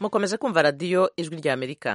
mukomeje kumva radiyo ijwi rya amerika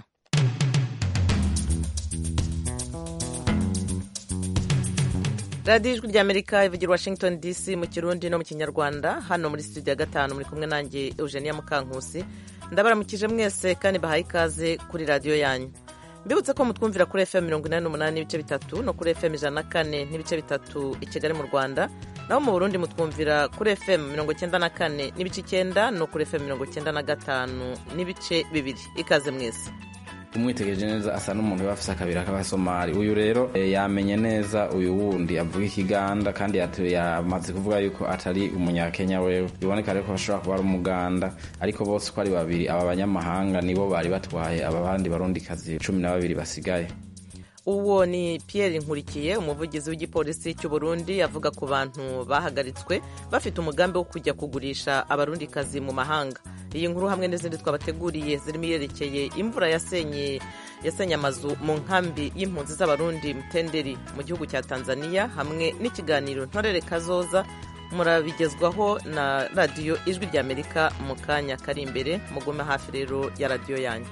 radiyo ijwi rya amerika ivugira washington dc mu kirundi no mu kinyarwanda hano muri studio ya gatanu muri kumwe nanjye eugenia mukankusi ndabaramukije mwese kandi bahaye ikaze kuri radiyo yanyu mbibutse ko mutwumvira kuri fm mirongo inani n'umunani n'ibice bitatu no kuri fm ijana na kane n'ibice bitatu i kigali mu rwanda naho mu burundi mutwumvira kuri fm mirongo icyenda na kane n'ibice icyenda no kuri fm mirongo icyenda na gatanu n'ibice bibiri ikaze mwese umwitegereje neza asa n'umuntu uba afise akabira k'abasomali uyu rero e, yamenye neza uyu wundi avuga ikiganda kandi yamaze kuvuga yuko atari umunyakenya wewe biboneka rero ko bashobora kuba ari umuganda ariko bose uko ari babiri aba banyamahanga nibo bari batwaye aba bandi barundikazi cumi na babiri basigaye uwo ni Pierre nkurikiye umuvugizi w'igipolisi cy'u Burundi avuga ku bantu bahagaritswe bafite umugambi wo kujya kugurisha abarundikazi mu mahanga iyi nkuru hamwe n'izindi twabateguriye zirimo iyerekeye imvura yasenye yasenye amazu mu nkambi y'impunzi z'abarundi mutenderi mu gihugu cya tanzania hamwe n'ikiganiro ntorere kazoza murabigezwaho na radiyo ijwi rya amerika mu kanya kari imbere mugume hafi rero ya radiyo yanyu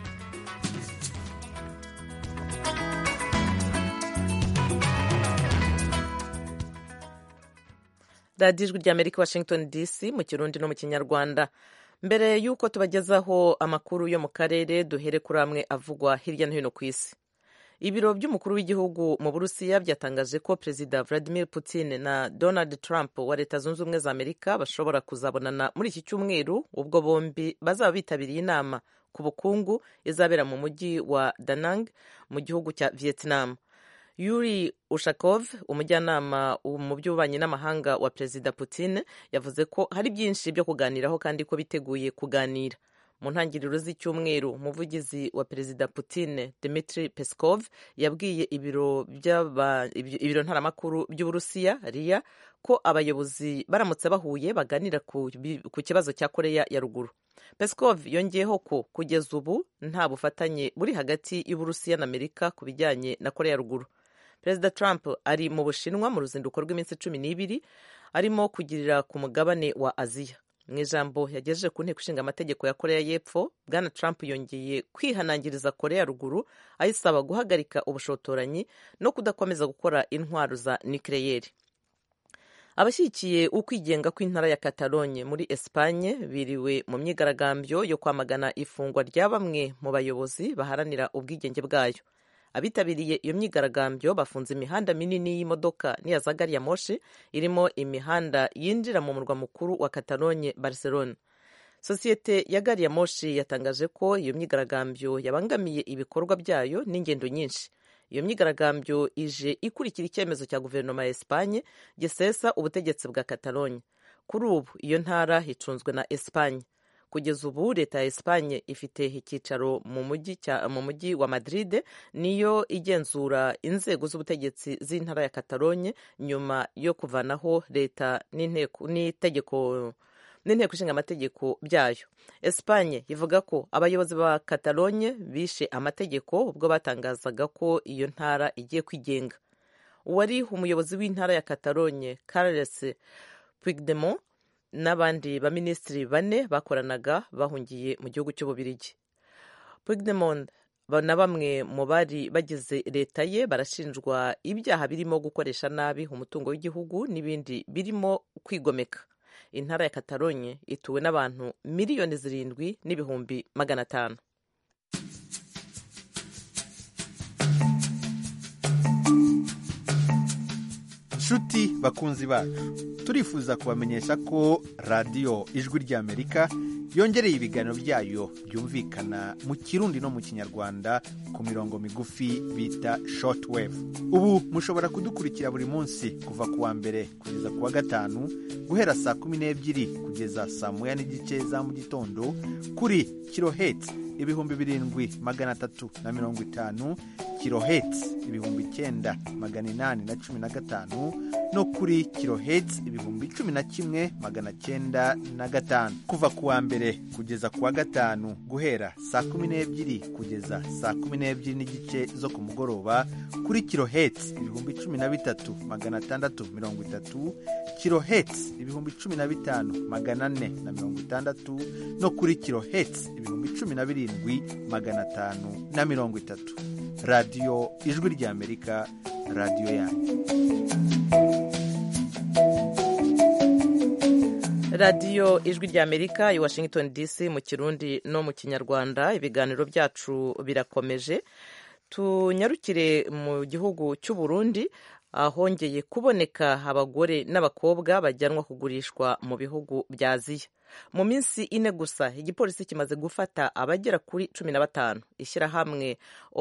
radiyo ijwi rya amerika washington dc mu kirundi no mu kinyarwanda mbere y'uko tubagezaho amakuru yo mu karere duhere kuri amwe avugwa hirya no hino ku isi ibiro by'umukuru w'igihugu mu burusiya byatangaje ko perezida vladimir putin na donald trump wa leta zunze ubumwe za amerika bashobora kuzabonana muri iki cyumweru ubwo bombi bazaba bitabiriye inama ku bukungu izabera mu mujyi wa danang mu gihugu cya vietnam yuri ushakov umujyanama mu by'ububanyi n'amahanga wa perezida putin yavuze ko hari byinshi byo kuganiraho kandi ko biteguye kuganira mu ntangiriro z'icyumweru umuvugizi wa perezida putin dmitri peskov yabwiye ibiro ibiro ntaramakuru by'uburusiya riya ko abayobozi baramutse bahuye baganira ku kibazo cya koreya ya ruguru peskov yongeyeho ko kugeza ubu nta bufatanye buri hagati y'uburusiya na amerika ku bijyanye na koreya ya ruguru perezida trump ari mu bushinwa mu ruzinduko rw'iminsi cumi n'ibiri arimo kugirira ku mugabane wa aziya mu ijambo yagejeje ku nteko ishinga amategeko ya koreya y'epfo bwana trump yongeye kwihanangiriza koreya ya ruguru ayisaba guhagarika ubushotoranyi no kudakomeza gukora intwaro za nikireyeri abashyigikiye ukwigenga kw'intara ya Catalogne muri Espagne biriwe mu myigaragambyo yo kwamagana ifungwa rya bamwe mu bayobozi baharanira ubwigenge bwayo abitabiriye iyo myigaragambyo bafunze imihanda minini y'imodoka n'iya za gari ya moshi irimo imihanda yinjira mu murwa mukuru wa Catalogne Barcelona sosiyete ya gari ya moshi yatangaje ko iyo myigaragambyo yabangamiye ibikorwa byayo n'ingendo nyinshi iyo myigaragambyo ije ikurikira icyemezo cya guverinoma ya Espagne gisesa ubutegetsi bwa Catalogne kuri ubu iyo ntara hicunzwe na Espagne kugeza ubu leta ya Espagne ifite icyicaro mu mujyi mu mujyi wa Madrid niyo igenzura inzego z'ubutegetsi z'intara ya Catalogne nyuma yo kuvanaho leta n'itegeko n'inteko ishinga amategeko byayo Espagne ivuga ko abayobozi ba Catalogne bishe amategeko ubwo batangazaga ko iyo ntara igiye kwigenga uwari umuyobozi w'intara ya Catalogne Carles Puigdemont n'abandi baminisitiri bane bakoranaga bahungiye mu gihugu cy'ububirigi Puigdemont na bamwe mu bari bagize leta ye barashinjwa ibyaha birimo gukoresha nabi umutungo w'igihugu n'ibindi birimo kwigomeka intara ya Catalogne ituwe n'abantu miliyoni zirindwi n'ibihumbi magana atanu nshuti bakunzi bacu turifuza kubamenyesha ko radiyo ijwi ry'amerika yongereye ibiganiro byayo byumvikana mu kirundi no mu kinyarwanda ku mirongo migufi bita shortwave ubu mushobora kudukurikira buri munsi kuva ku wa mbere kugeza ku wa gatanu guhera saa kumi n'ebyiri kugeza saa moya n'igice za mu gitondo kuri kiloheti ibihumbi birindwi magana atatu na mirongo itanu kiloheti ibihumbi icyenda magana inani na cumi na gatanu no kuri kiloheti ibihumbi cumi na kimwe magana cyenda na gatanu kuva ku wa mbere mbere kugeza ku wa gatanu guhera saa kumi n'ebyiri kugeza saa kumi n'ebyiri n'igice zo ku mugoroba kuri kiloheti ibihumbi cumi na bitatu magana atandatu mirongo itatu kiloheti ibihumbi cumi na bitanu magana ane na mirongo itandatu no kuri kiloheti ibihumbi cumi na birindwi magana atanu na mirongo itatu radiyo ijwi ry'amerika radiyo yanyu radiyo ijwi ry'amerika i washington dc mu kirundi no mu kinyarwanda ibiganiro byacu birakomeje tunyarukire mu gihugu cy'u Burundi ahongeye kuboneka abagore n'abakobwa bajyanwa kugurishwa mu bihugu bya aziya mu minsi ine gusa igipolisi kimaze gufata abagera kuri cumi na batanu ishyirahamwe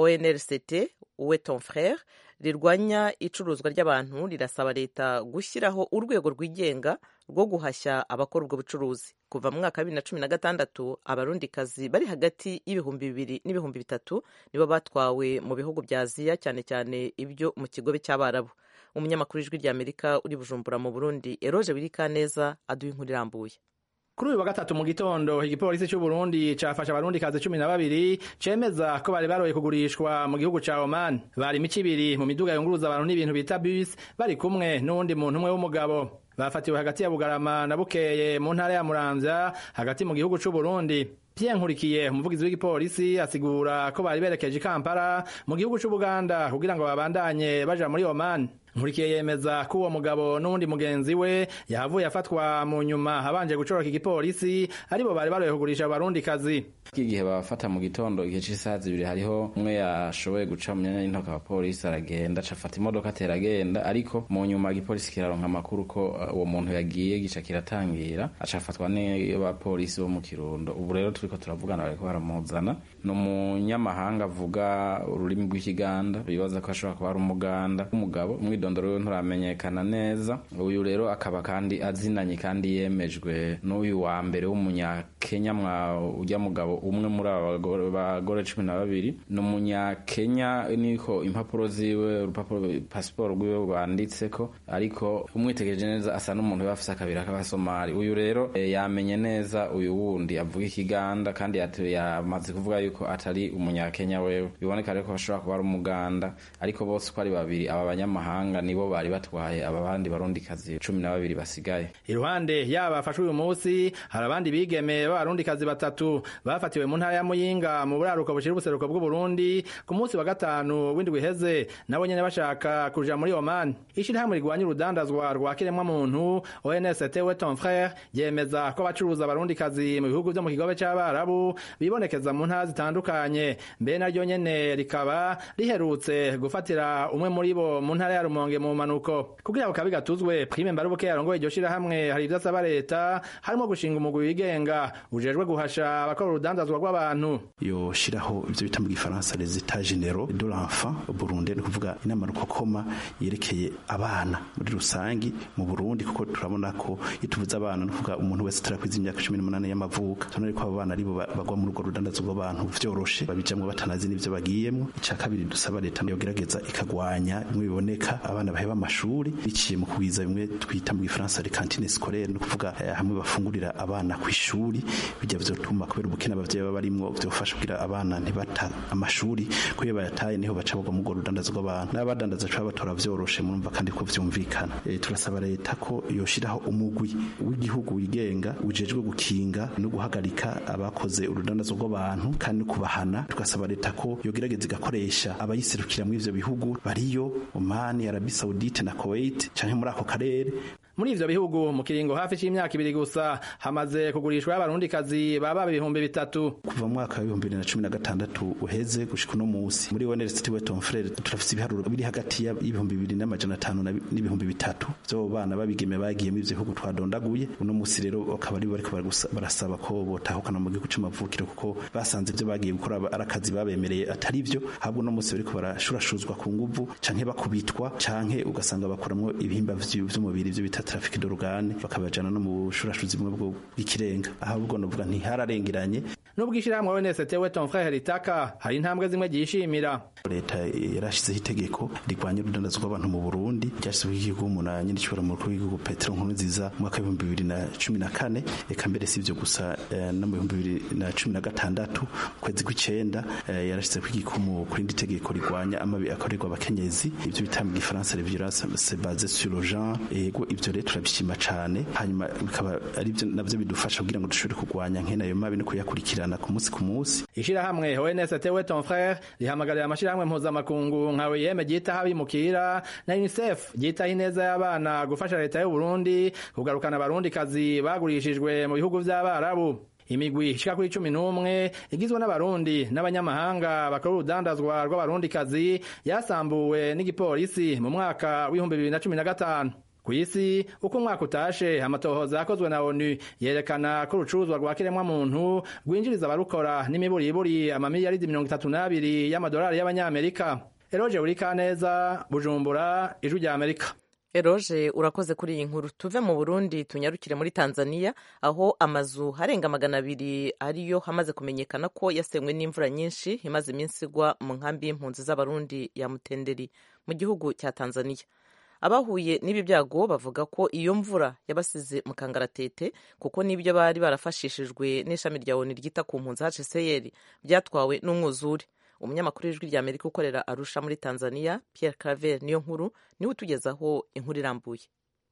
onrct uwe ton frere rirwanya icuruzwa ry'abantu rirasaba leta gushyiraho urwego rwigenga rwo guhashya abakora ubwo bucuruzi kuva mu mwaka wa bibiri na cumi na gatandatu abarundikazi bari hagati y'ibihumbi bibiri n'ibihumbi bitatu nibo batwawe mu bihugu bya aziya cyane cyane ibyo mu kigobe cy'abarabu umunyamakuru w'ijwi ry'amerika uri bujumbura mu burundi eroje wirikaneza aduha inkuru irambuye kuri uyu wa gatatu mu gitondo igipolisi cy'u Burundi cafashe abarundikazi cumi na babiri cemeza ko bari baroye kugurishwa mu gihugu ca Oman bari imico ibiri mu miduga yunguruza abantu n'ibintu bita bus bari kumwe n'uwundi muntu umwe w'umugabo bafatiwe hagati ya Bugarama na Bukeye mu ntara ya Muramvya hagati mu gihugu c'u Burundi Pierre Nkurikiye umuvugizi w'igipolisi asigura ko bari berekeje i Kampala mu gihugu c'u Buganda kugira ngo babandanye baja muri Oman nkurikiye yemeza ko uwo mugabo n'uwundi mugenzi we yahavuye afatwa mu nyuma abanje gucoroka igipolisi aribo bari baroye kugurisha abarundikazi igihe babafata mu gitondo igihe cy'isaha zibiri hariho umwe yashoboye guca mu myanya y'intoki abapolisi aragenda acafata imodoka atera agenda ariko mu nyuma igipolisi kiraronka amakuru ko uwo muntu yagiye gica kiratangira acafatwa n'abapolisi bo mu kirundo ubu rero turiko turavugana bariko baramuzana ni umunyamahanga avuga ururimi rw'ikiganda bibaza ko ashobora kuba ari umuganda w'umugabo umwidondoro we nturamenyekana neza uyu rero akaba kandi azinanye kandi yemejwe n'uyu wa mbere w'umunyakenya mwa ujya mugabo umwe muri aba bagore cumi na babiri ni umunyakenya niko impapuro ziwe urupapuro pasiporo rwiwe rwanditseko ariko umwitegereje neza asa n'umuntu we afise akabira k'abasomali uyu rero e, yamenye neza uyu wundi avuga ikiganda kandi yamaze kuvuga yuko atari umunyakenya wewe biboneka rero ko bashobora kuba ari umuganda ariko bose uko ari babiri aba banyamahanga nibo bari batwaye aba bandi barundikazi cumi na babiri basigaye iruhande yaba bafashwe uyu munsi hari abandi bigeme b'abarundikazi batatu bafatiwe mu ntara ya muyinga mu buraruko bushira ubuseruko bw'uburundi ku munsi wa gatanu w'indwi iheze nabo nyene bashaka kuja muri oman ishirahamwe rigwanya urudandazwa rwa kiremwa muntu onst we ton frere yemeza ko abacuruza abarundikazi mu bihugu vyo mu kigobe c'abarabu bibonekeza mu ntara zitandukanye mbe naryo nyene rikaba riherutse gufatira umwe muri bo mu ntara ya rumonge mu manuko kugira ngo kabi gatuzwe prime mbarubuke yarongoye iryo shirahamwe hari ivyo asaba leta harimo gushinga umugwi wigenga ujejwe guhasha abakora urudandazwa rw'abantu yoshiraho ivyo bita mu gifaransa les etats généraux de l'enfant Burundi ni kuvuga inama rukokoma yerekeye abana muri rusangi mu Burundi kuko turabona ko ituvuza abana no kuvuga umuntu wese atarakwiza imyaka 18 y'amavuka tubona ko abo bana aribo bagwa muri urwo rudandazwa rw'abantu vyoroshe babijamwe batanazi n'ivyo bagiyemwo ica kabiri dusaba leta yogerageza ikagwanya bimwe biboneka abana baheba amashuri biciye mu kugwiza bimwe twita mu gifaransa les cantines scolaires no kuvuga hamwe bafungurira abana ku ishuri bijya vyotuma kubera ubukene abavyeyi baba barimwo vyofasha kugira abana ntibata amashuri ko iyo bayataye niho baca bagwa mu rudandazo rw'abantu n'abadandaza cyo batora vyoroshe murumva kandi ko vyumvikana e, turasaba leta ko yoshiraho umugwi w'igihugu wigenga ujejwe gukinga no guhagarika abakoze urudandazo rw'abantu kandi no kubahana tugasaba leta ko yogerageza igakoresha abayiserukira muri ivyo bihugu bariyo Oman Arabie Saoudite na Kuwait canke muri ako karere muri ivyo bihugu mu kiringo hafi c'imyaka ibiri gusa hamaze kugurishwa abarundikazi baba ibihumbi bitatu kuva mu mwaka wa ibihumbi bibiri na cumi na gatandatu uheze gushika uno musi muri University Weton Frere turafise ibiharuro biri hagati y'ibihumbi bibiri n'amajana atanu n'ibihumbi bitatu vyo bana babigeme bagiye muri ivyo bihugu twadondaguye uno musi rero bakaba ari bariko barasaba ko botahukana mu gihugu c'amavukiro kuko basanze ivyo bagiye gukora ari akazi babemereye atari vyo ahubwo uno musi bariko barashurashuzwa ku nguvu canke bakubitwa canke ugasanga bakoramwo ibihimba vy'umubiri ivyo bita bita traffic d'organe bakabajana no mu bushurashuzi bumwe bwo bw'ikirenga ahubwo novuga ntihararengeranye nubwo ishyirahamwe ONST we ton frère ritaka hari intambwe zimwe ryishimira leta yarashizeho itegeko rigwanya urudandazo rw'abantu mu Burundi ryashyizweho igihugu umunani n'igishobora mu rukuru w'igihugu Petero Nkurunziza mu mwaka w'ibihumbi bibiri na cumi na kane eka mbere si ibyo gusa eh, no mu bihumbi bibiri na cumi na gatandatu mu kwezi kw'icenda eh, yarashyizeho igikumu ku rindi tegeko rigwanya amabi akorerwa abakenyezi ibyo bita mu gifaransa les violences basées sur le genre ego ibyo rero turabishima cane hanyuma bikaba ari byo navyo bidufasha kugira ngo dushobore kurwanya nkene ayo mabi no kuyakurikirana ku munsi ku munsi ishyirahamwe ONST we ton frère rihamagarira amashyirahamwe mpuzamakungu nka OIM ryitaho abimukira na UNICEF ryitaho ineza y'abana gufasha leta y'u Burundi kugarukana abarundikazi bagurishijwe mu bihugu vy'abarabu imigwi ishika kuri cumi n'umwe igizwe n'abarundi n'abanyamahanga bakora urudandazwa rw'abarundikazi yasambuwe n'igipolisi mu mwaka w'ibihumbi bibiri na cumi na gatanu ku isi uko umwaka utashe amatohoza yakozwe na onu yerekana ko urucuruzwa rwa kiremwamuntu rwinjiriza abarukora n'imiburiburi amamiliyaridi mirongo itatu n'abiri y'amadolari y'abanyamerika eroje urikaneza bujumbura ijwi rya amerika eroje urakoze kuri iyi nkuru tuve mu burundi tunyarukire muri tanzania aho amazu arenga magana abiri ariyo hamaze kumenyekana ko yasenywe n'imvura nyinshi imaze iminsi igwa mu nkambi y'impunzi z'abarundi ya mutenderi mu gihugu cya tanzania abahuye n'ibi byago bavuga ko iyo mvura yabasize mu kangaratete kuko n'ibyo bari barafashishijwe n'ishami rya oni ryita ku mpunzi hcr byatwawe n'umwuzure umunyamakuru w'ijwi rya amerika ukorera arusha muri tanzania pierre claver niyo nkuru niwe utugezaho inkuru irambuye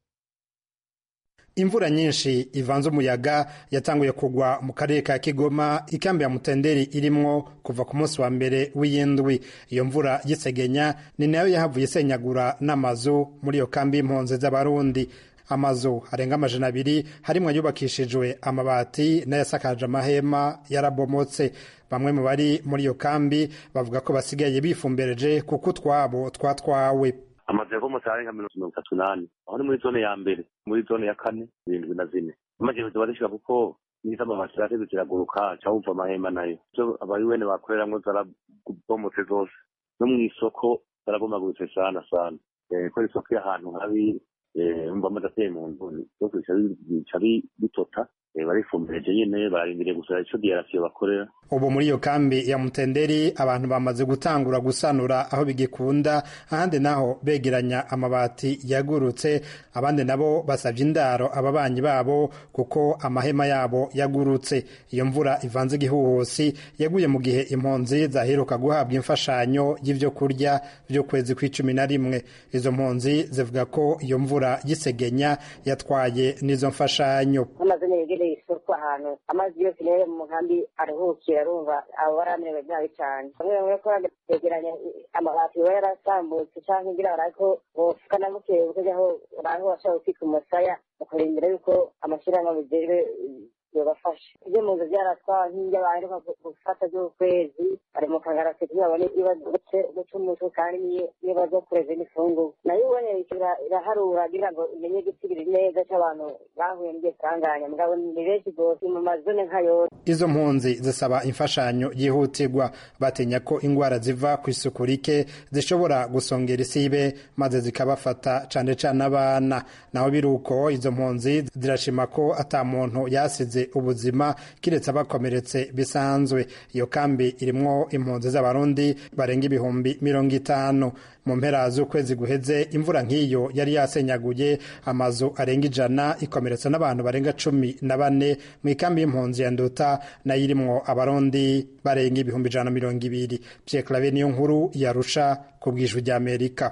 imvura nyinshi ivanze umuyaga yatanguye kugwa mu karere ka kigoma ikambi ya mutenderi irimwo kuva ku munsi wa mbere w'iyindwi iyo mvura y'isegenya ni nayo yahavuye isenyagura n'amazu muri iyo kambi y'impunzi z'abarundi amazu arenga amajana abiri harimwo ayubakishijwe amabati n'ayasakaje amahema yarabomotse bamwe mu bari muri iyo kambi bavuga ko basigaye bifumbereje kuko utwabo twatwawe amazu yavomotse arenga mirongo itatu n'ane aho ni muri zone ya mbere muri zone ya kane irindwi na zine amajyambere ziba zishira kuko nizo amabati zirateze ziraguruka cawumva amahema nayo ivyo abari wene bakoreramwo zarabomotse zose no mw'isoko zarabomaguritse sana sana kubera isoko y'ahantu habi umva amazi ateye mu nzu byose bica bitota barifumbireje nyene bararindiriye gusa ico diyarasiyo bakorera ubu muri iyo kambi ya mutenderi abantu bamaze gutangura gusanura aho bigikunda ahandi naho begeranya amabati yagurutse abandi nabo basabye indaro ababanyi babo kuko amahema yabo yagurutse iyo mvura ivanze igihuhusi yaguye mu gihe impunzi zaheruka guhabwa imfashanyo y'ivyo kurya vy'ukwezi kw'icumi na rimwe izo mpunzi zivuga ko iyo mvura y'isegenya yatwaye n'izo mfashanyo yegereye isoko ahantu amazi yose rero mu nkambi aruhukira arumva abo baramerewe nabi cyane bamwe bamwe ko begeranya amabati biba yarasambutse cyangwa ngira barako bofuka na bukeya kuko aho baraho bashaka gutwika umusaya ukarindira yuko amashyirahamwe bigere yobafasha ibyo mu nzu byaratwawe nk'ibyo baheruka gufata by'ukwezi bari mu kangarasi kugira babone ibadutse guca umutwe kandi niyo baza kureza n'ifunguro nayo ubone iraharura kugira ngo imenye gusigura neza cy'abantu bahuye n'ibyo sanganya mugabo ni benshi rwose mu mazone nka yose izo mpunzi zisaba imfashanyo yihutirwa batinya ko indwara ziva ku isuku rike zishobora gusongera isibe maze zikabafata cane cane abana naho biri uko izo mpunzi zirashima ko ata muntu yasize ubuzima kiretse abakomeretse bisanzwe iyo kambi irimwo impunzi z'abarundi barenga ibihumbi mirongo itanu mu mpera z'ukwezi guheze imvura nk'iyo yari yasenyaguye amazu arenga ijana ikomeretsa n'abantu barenga cumi na bane mu ikambi y'impunzi ya nduta nayo irimwo abarundi barenga ibihumbi ijana na mirongo ibiri pyeklave niyo nkuru yarusha ku bwijwi ry'amerika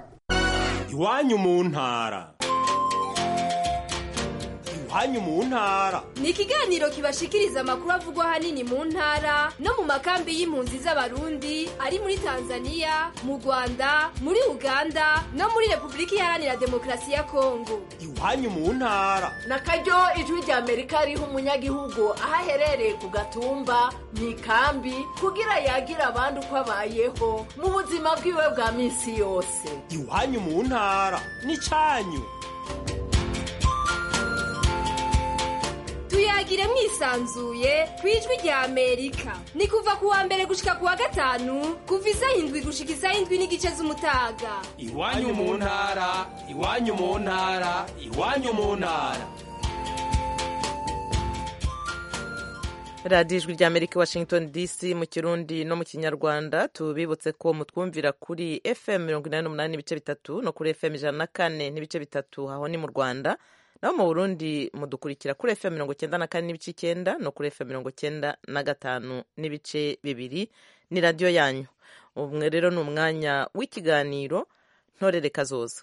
iwanyu mu ntara iwanyu mu ntara ni ikiganiro kibashikiriza amakuru avugwa ahanini mu ntara no mu makambi y'impunzi z'abarundi ari muri tanzania mu rwanda muri uganda no muri repubulika iharanira demokarasi ya kongo iwanyu mu ntara na karyo ijwi rya amerika riha umunyagihugu aho aherereye ku gatumba mu ikambi kugira yagira abandi uko abayeho mu buzima bwiwe bwa minsi yose iwanyu mu ntara ni cyanyu tuyagire tuyagire mwisanzuye ku ijwi rya amerika ni kuva ku wa mbere gushika ku wa gatanu kuva isaha indwi gushika isaha indwi n'igice z'umutaga iwanyu mu ntara iwanyu mu ntara iwanyu mu ntara radiyo ijwi rya amerika washington dc mu kirundi no mu kinyarwanda tubibutse ko mutwumvira kuri fm mirongo inani n'umunani n'ibice bitatu no kuri fm ijana na kane n'ibice bitatu aho ni mu rwanda naho mu burundi mudukurikira kuri fm mirongo cyenda na kane n'ibice icyenda no kuri fm mirongo cyenda na gatanu n'ibice bibiri ni radiyo yanyu umwe rero ni umwanya w'ikiganiro ntorere kazoza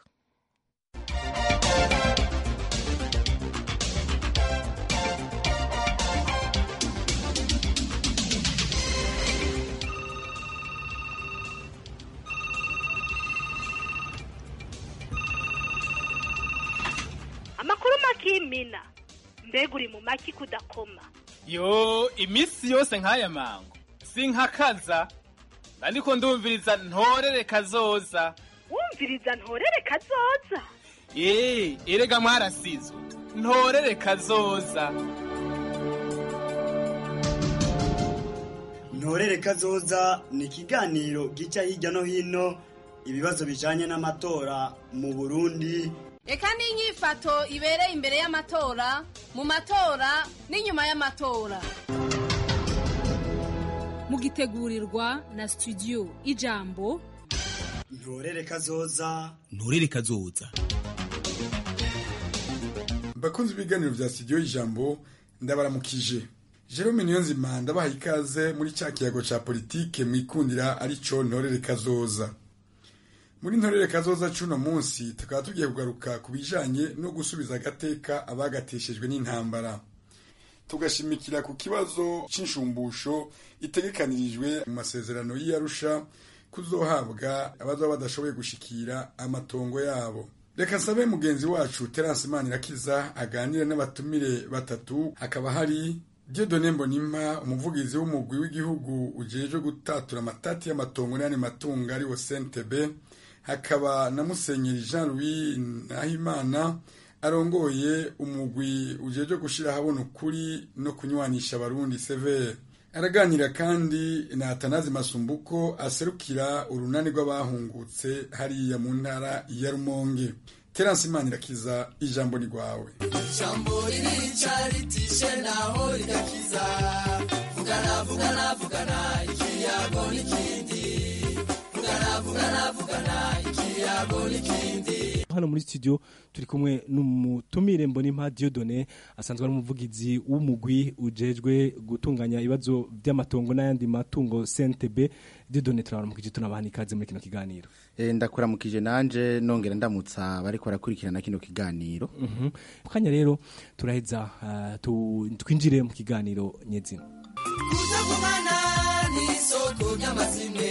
amakuru makimina mbega uri mu maki kudakoma yo iminsi yose nk'aya mango sinkakaza ariko ndumviriza ntorere kazoza wumviriza ntorere kazoza eee erega mwarasizwe ntorere kazoza ntorere kazoza ni ikiganiro gica hirya no hino ibibazo bijanye n'amatora mu burundi reka n'inyifato ibereye imbere y'amatora mu matora n'inyuma y'amatora mugitegurirwa na studio ijambo ntorere kazoza ntorere kazoza bakunze ibiganiro vya studio ijambo ndabaramukije Jerome Niyonzima ndabaha ikaze muri cya kiyago ca politike mwikundira arico ntorere kazoza muri ntorere kazoza cuno munsi tukaba tugiye kugaruka ku bijanye no gusubiza agateka abagateshejwe n'intambara tugashimikira ku kibazo c'inshumbusho itegekanirijwe mu masezerano y'Arusha kuzohabwa abazoba badashoboye gushikira amatongo yabo reka nsabe mugenzi wacu Terence Manirakiza aganire n'abatumire batatu hakaba hari Dieudonne Mbonimpa umuvugizi w'umugwi w'igihugu ujejwe gutatura amatati y'amatongo n'ayandi matungo ari wo CNTB hakaba na Musenyeri Jean Louis Nahimana arongoye umugwi ujejwe gushira habona ukuri no kunywanisha abarundi severe araganira kandi na Atanazi Masumbuko aserukira urunani rw'abahungutse hariya mu ntara ya Rumonge Terence Manirakiza ijambo ni rwawe ijambo ririca ritishe naho rigakiza vugana vugana vugana ikiyago n'ikindi vugana vugana vugana ikiyago n'ikindi hano muri studio turi kumwe n'umutumire mbonimpa Dieudonne asanzwe ari umuvugizi w'umugwi ujejwe gutunganya ibibazo by'amatongo n'ayandi matungo CNTB Dieudonne turabaramukije tunabahana ikaze muri kino kiganiro e, ndakuramukije nanje nongera ndamutsa bariko barakurikirana kino kiganiro mhm kanya rero turaheza uh, twinjire mu kiganiro nyezina kuza kumana n'isoko ry'amazime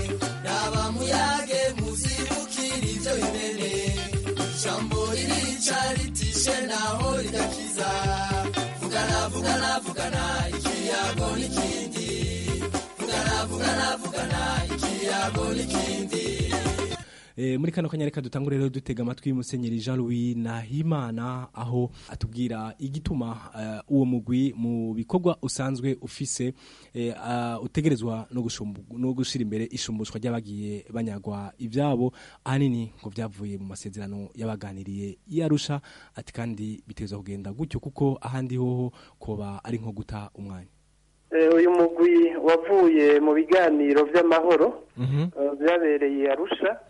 raba muyage muzibukira ivyo bimene ijambo ririca ritishe naho rigakiza vugana vugana vugana ikiyago n'ikindi vugana vugana vugana ikiyago n'ikindi E, muri kano kanya reka dutangure rero dutega amatwi musenyeri Jean Louis Nahimana aho atubwira igituma uh, uwo mugwi mu bikorwa usanzwe ufise e, uh, utegerezwa no gushumbu no gushira imbere ishumbushwa ry'abagiye banyagwa ivyabo ahanini ngo vyavuye mu masezerano yabaganiriye yarusha ati kandi bitezwa kugenda gutyo kuko ahandi hoho koba ari nko guta umwanya uyu mugwi wavuye mu biganiro by'amahoro byabereye arusha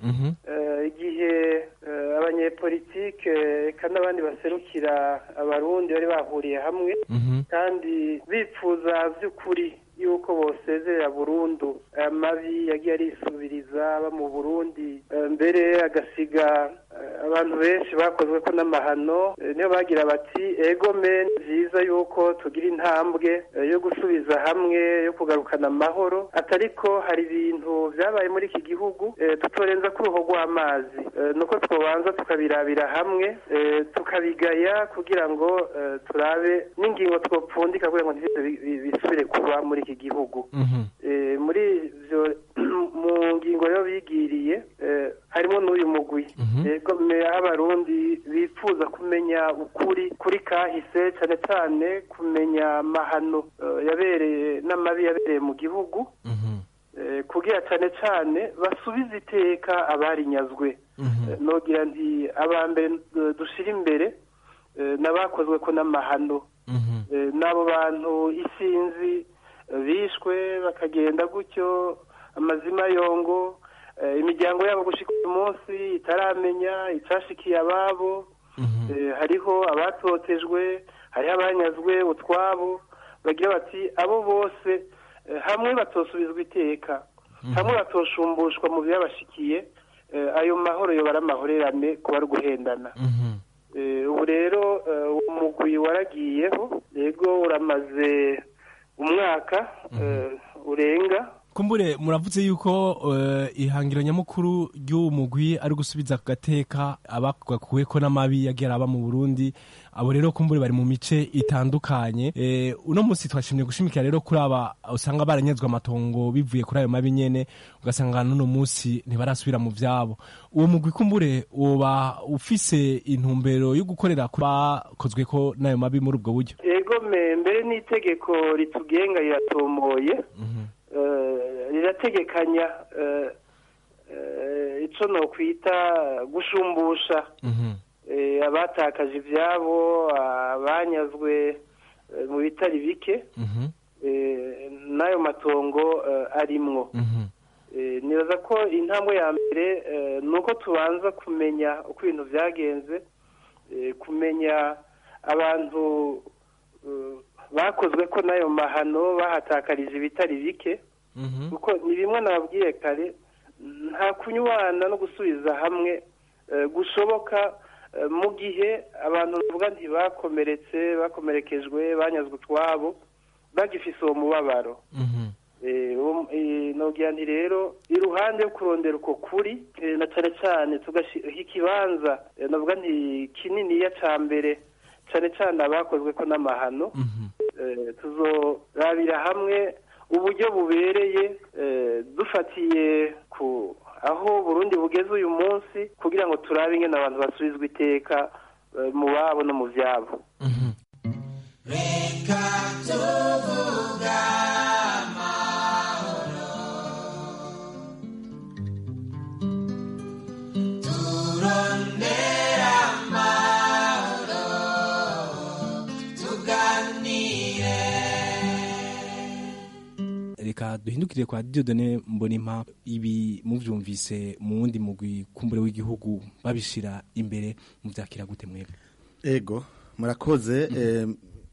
igihe abanyepolitike kandi n'abandi baserukira abarundi bari bahuriye hamwe kandi bifuza by'ukuri yuko bosezerera burundu amabi yagiye arisubiriza aba mu burundi mbere agasiga abantu benshi bakozwe ko n'amahano niyo bagira bati ego men byiza yuko tugira intambwe yo gusubiza hamwe yo kugarukana amahoro atariko hari ibintu byabaye muri iki gihugu tutorenza ku ruhu rw'amazi nuko twabanza tukabirabira hamwe tukabigaya kugira ngo turabe n'ingingo twopfundika kugira ngo bisubire kuba muri iki gihugu muri ibyo mu ngingo rero bigiriye harimo n'uyu mugwi yego aho abarundi bifuza bifuza kumenya ukuri kuri kahise cyane cyane kumenya amahano eh, yabereye n'amabi yabereye mu gihugu Eh, kugira cyane cyane basubize iteka abarinyazwe Eh, nogira nti abambere eh, dushira imbere eh, n'abakozwe ko n'amahano Eh, n'abo bantu isinzi eh, bishwe bakagenda gutyo amazima yongo eh, imiryango yabo gushika uyu munsi itaramenya icashikiye ababo Eh, hariho abatotejwe hariho abanyazwe utwabo bagira bati abo bose eh, hamwe batosubizwa iteka hamwe batosumbushwa mu byabashikiye eh, ayo mahoro yobara amahorerane kuba ari guhendana Eh, ubu rero eh, uwo mugwi waragiyeho yego uramaze umwaka eh, urenga kumbure muravuze yuko eh, ihangiro nyamukuru ry'uwo mugwi ari gusubiza ku gateka abakuweko n'amabi yagiye araba mu Burundi abo rero kumbure bari mu mice itandukanye eh, uno munsi twashimye gushimikira rero kuri aba usanga baranyazwe amatongo bivuye kuri ayo mabi nyene ugasanga n'uno munsi ntibarasubira mu vyabo uwo mugwi kumbure woba ufise intumbero yo gukorera ku bakozwe ko n'ayo mabi muri ubwo buryo ego me mbere n'itegeko ritugenga riratomoye eh, rirategekanya eh, eh, ico nokwita gushumbusha eh, abatakaje ivyabo abanyazwe eh, mu bitari bike eh, n'ayo matongo eh, arimwo Eh, nibaza ko intambwe ya mbere eh, ni uko tubanza kumenya uko ibintu byagenze eh, kumenya abantu eh, bakozwe ko n'ayo mahano bahatakarije ibitari bike kuko ni bimwe nababwiye kare nta kunywana no gusubiza hamwe eh, gushoboka eh, mu gihe abantu bavuga nti bakomeretse bakomerekejwe banyazwe utwabo bagifise uwo mubabaro Eh, uwo- eh, nogira nti rero iruhande yo kurondera uko kuri eh, na cane cane tugashyira ikibanza eh, navuga nti kininiya ca mbere cane cane abakozwe ko n'amahano eh, tuzorabira hamwe uburyo bubereye eh, dufatiye ku aho Burundi bugeze uyu munsi kugira ngo turabe ingene abantu basubizwa iteka eh, mu babo no mu vyabo reka tuvuga amahoro turondera amahoro tuganire reka duhindukire kwa Dieudonne Mbonimpa ibi muvyumvise mu wundi mugwi kumbure w'igihugu babishira imbere muvyakira gute mwebwe ego murakoze eh,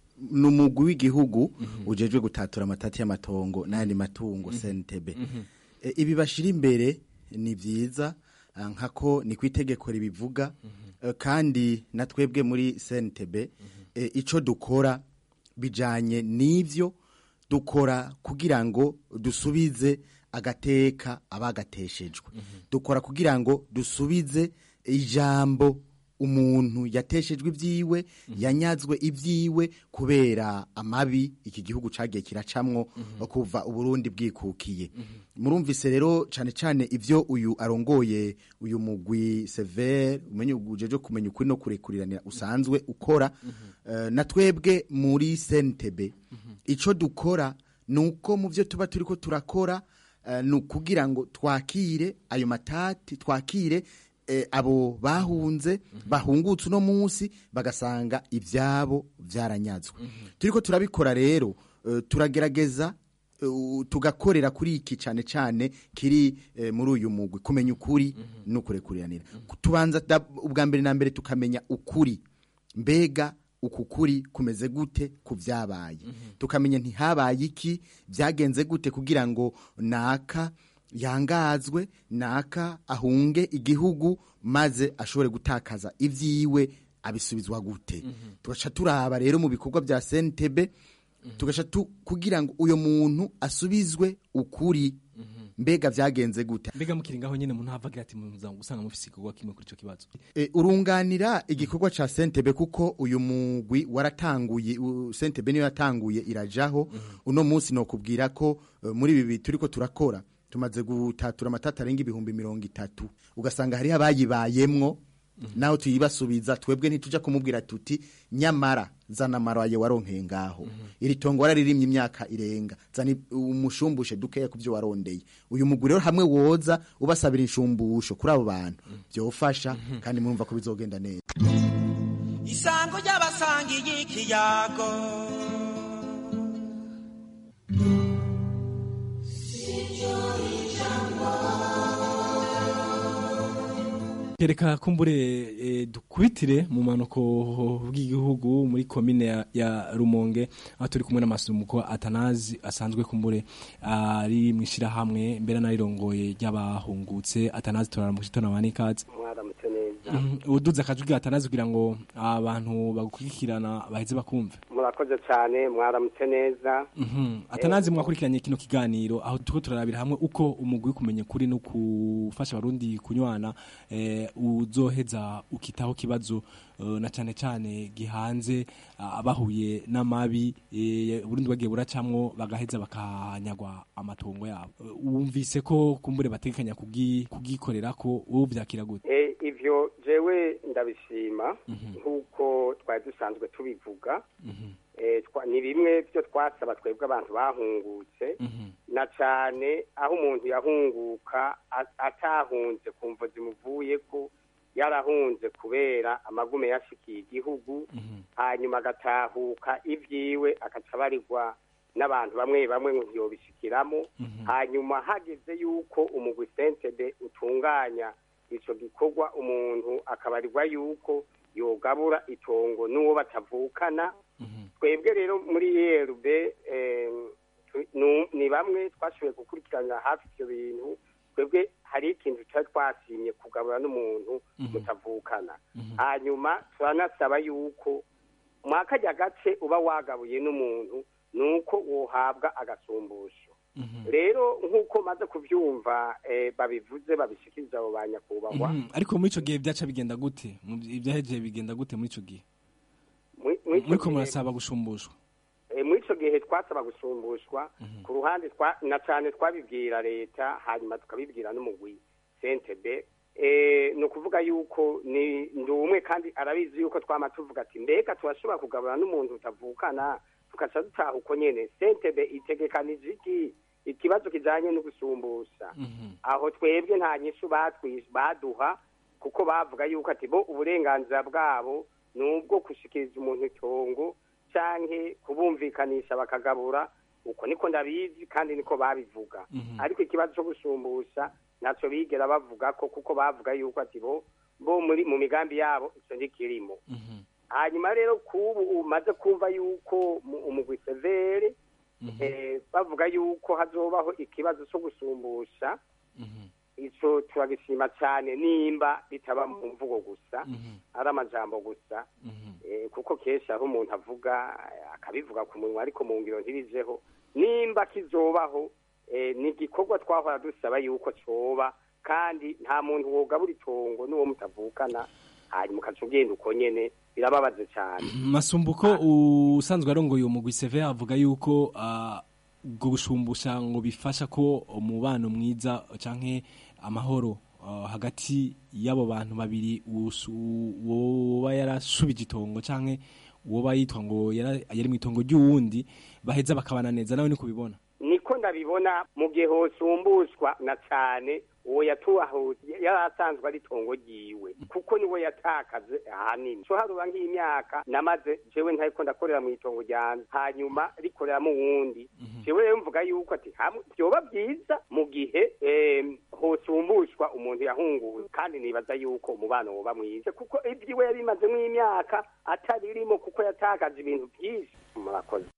ni umugwi w'igihugu ujejwe gutatura amatati y'amatongo n'ayandi matungo CNTB Eh, ibi bashira imbere ni vyiza ah, nkako ni ku itegeko ribivuga eh, kandi na twebwe muri CNTB eh, ico dukora bijanye n'ivyo dukora kugira ngo dusubize agateka abagateshejwe dukora kugira ngo dusubize ijambo umuntu yateshejwe ibyiwe yanyazwe ibyiwe kubera amabi iki gihugu cagiye kiracamwo kuva uburundi bwikukiye murumvise rero cane cane ivyo uyu arongoye uyu mugwi severe umenye ujeje kumenya ukuri no kurekuriranira usanzwe ukora Eh, na twebwe muri sentebe ico dukora nuko mu byo tuba turiko turakora eh, ni ukugira ngo twakire ayo matati twakire eh, abo bahunze bahungutse uno munsi bagasanga ibyabo byaranyazwe turiko turabikora rero eh, turagerageza eh, tugakorera kuri iki cyane cyane kiri eh, muri uyu mugwi kumenya ukuri no kurekuriranira tubanza da- ubwa mbere na mbere tukamenya ukuri mbega uku kuri kumeze gute ku byabaye tukamenya ntihabaye iki byagenze gute kugira ngo naka yangazwe naka ahunge igihugu maze ashobore gutakaza ibyiwe abisubizwa gute tugaca turaba rero mu bikorwa bya sentebe tugaca tu kugira ngo uyo muntu asubizwe ukuri mbega byagenze gute mbega mukiri ngaho nyene umuntu havagira ati muza gusanga mufise igikorwa kimwe kuri ico kibazo E, urunganira igikorwa ca Sentebe kuko uyu mugwi waratanguye u- Sentebe niyo yatanguye irajaho uno munsi no kubwira ko eh, muri ibi turiko turakora tumaze gutatura amatata arenga ibihumbi mirongo itatu ugasanga hariho abayibayemwo naho tuyibasubiza twebwe ntituja kumubwira tuti nyamara zana amaraye waronkeye ngaho iri tongo wararirimye imyaka irenga zana umushumbushe dukeya ku byo warondeye uyu mugwi rero hamwe woza ubasabira inshumbusho kuri abo bantu byofasha kandi murumva ko bizogenda neza isango ry'abasangiye ikiyago Kereka kumbure e, dukubitire mu manuko bw'igihugu muri komine ya, ya Rumonge aho turi kumwe n'amasumuko Atanazi asanzwe kumbure ari mwishira hamwe mbere narirongoye ry'abahungutse Atanazi turara mu gitondo abanikaze mwaramutse neza uduza akajwi Atanazi kugira ngo abantu bagukurikirana baheze bakumve murakoze cyane mwaramutse neza Mhm. Atanazi mwakurikiranye kino kiganiro aho tuko turarabira hamwe uko umugwi kumenya kuri no kufasha abarundi kunywana eh, uzoheza ukitaho kibazo eh, na cyane cyane gihanze ah, abahuye n'amabi eh, Burundi bagiye buracamwo bagaheza bakanyagwa amatongo yabo Eh, wumvise ko kumbure bategekanya kugi- kugikorera ko uvyakira gute Eh, ivyo jewe ndabishima nk'uko twari dusanzwe tubivuga Eh, twa- ni bimwe byo twasaba twebwe abantu bahungutse na cyane aho umuntu yahunguka a- atahunze ku mvo zimuvuye ko yarahunze kubera amagume yashikiye igihugu hanyuma agatahuka ibyiwe agaca abarirwa n'abantu bamwe bamwe ngo ntiyobishikiramo hanyuma hageze yuko umugwi sentebe utunganya ico gikorwa umuntu akabarirwa yuko yogabura itongo n'uwo batavukana twebwe rero muri erb ni bamwe twashoboye gukurikirana hafi ivyo bintu twebwe hari ikintu tutari twasimye kugabura n'umuntu mutavukana hanyuma turanasaba yuko mwakajya gace uba wagabuye n'umuntu ni uko wohabwa agasumbusho rero nk'uko maze kubyumva eh, babivuze babishikiriza abo ba nyakubahwa Mhm. ariko muri ico gihe byaca bigenda gute Mu- ivyahejeye bigenda gute muri ico gihe Muri- muri ico muriko gihe- murasaba gushumbushwa Eh, muri ico gihe twasaba gusumbushwa ku ruhande twa- na cyane twabibwira leta hanyuma tukabibwira n'umugwi sentebe Eh, ni ukuvuga yuko ni ndi umwe kandi arabizi yuko twama tuvuga ati mbega turashobora kugabura n'umuntu utavukana tugaca dutaha uko nyene sentebe itegekanije iki ikibazo kijanye no gusumbusha aho twebwe nta nyishu batwi- baduha kuko bavuga yuko ati bo uburenganzira bwabo ni ubwo gushikiriza umuntu itongo canke kubumvikanisha bakagabura uko niko ndabizi kandi niko babivuga ariko ikibazo cyo gusumbusha ntaco bigera bavuga ko kuko bavuga yuko ati bo bo muri mu migambi yabo ico ntikirimo hanyuma rero kubu umaze kumva yuko mu- umugwi severe eh, bavuga yuko hazobaho ikibazo cyo gusumbusha ico turagishima cyane nimba bitaba mu mvugo gusa ari amajambo gusa eh, kuko kenshi aho umuntu avuga eh, akabivuga ku munwa ariko mu ngiro ntibijeho nimba kizobaho eh, ni igikorwa twahora dusaba yuko coba kandi nta muntu wogabura itongo n'uwo mutavukana hanyuma ukaca ugenda uko nyene birababaje cyane masumbuko usanzwe arongoye umugwi seve avuga yuko ah, ubwo gushumbusha ngo bifasha ko umubano mwiza canke amahoro ah, hagati y'abo bantu babiri usu- woba yarasubije itongo canke woba yitwa ngo yara- yari mu itongo ry'uwundi baheza bakabana neza nawe ni kubibona niko ndabibona mu gihe hosumbushwa na cyane uwo yatuhaho yari asanzwe ari itongo ryiwe kuko niwe yatakaze ahanini so harura nk'imyaka namaze jewe ntariko ndakorera mu itongo ryanje hanyuma rikoreramo uwundi jewe rero mvuga yuko ati hamwe vyoba byiza mu gihe em, hosumbushwa umuntu yahunguwe kandi nibaza yuko umubano woba mwiza kuko ivyiwe yabimazemo imyaka ataririmo kuko yatakaje ibintu byinshi murakoze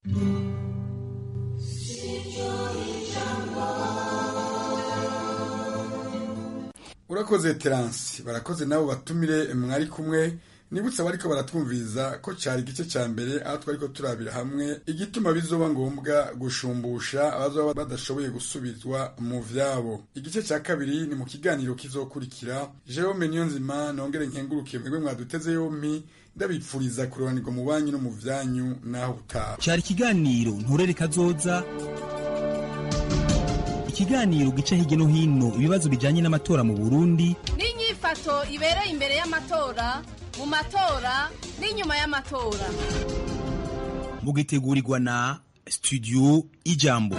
urakoze teransi barakoze nabo batumire mwari kumwe nibutse abariko baratwumviriza ko cari igice ca mbere aho twariko turabira hamwe igituma bizoba ngombwa gushumbusha abazoba badashoboye gusubizwa mu vyabo igice ca kabiri ni mu kiganiro kizokurikira jerome niyonzima nongere nkengurukiye mwebwe mwaduteze yompi ndabipfuriza kuroranirwa mu banyu no mu vyanyu naho utaha cyari ikiganiro nturere kazoza ikiganiro gica hirya no hino ibibazo bijyanye n'amatora mu burundi n'inyifato inyifato ibereye imbere y'amatora mu matora n'inyuma y'amatora mugitegurirwa na studio ijambo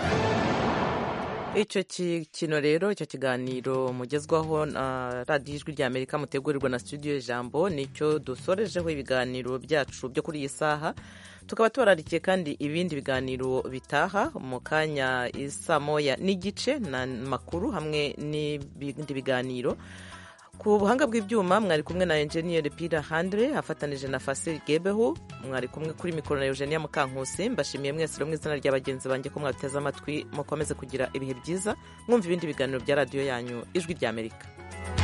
icyo kino rero icyo kiganiro mugezwaho na radiyo ijwi rya amerika mutegurirwa na studio ijambo nicyo dusorejeho ibiganiro byacu byo kuri iyi saha tukaba tubararikiye kandi ibindi biganiro bitaha mu kanya isa moya n'igice na makuru hamwe n'ibindi biganiro ku buhanga bw'ibyuma mwari kumwe na enjeniyeri pira handire afatanije na fasiri gebeho mwari kumwe kuri mikoro na eugenia mukankusi mbashimiye mwese mu izina rya bagenzi banjye ko mwateze amatwi mukomeze kugira ibihe byiza mwumva ibindi biganiro bya radiyo yanyu ijwi ry'amerika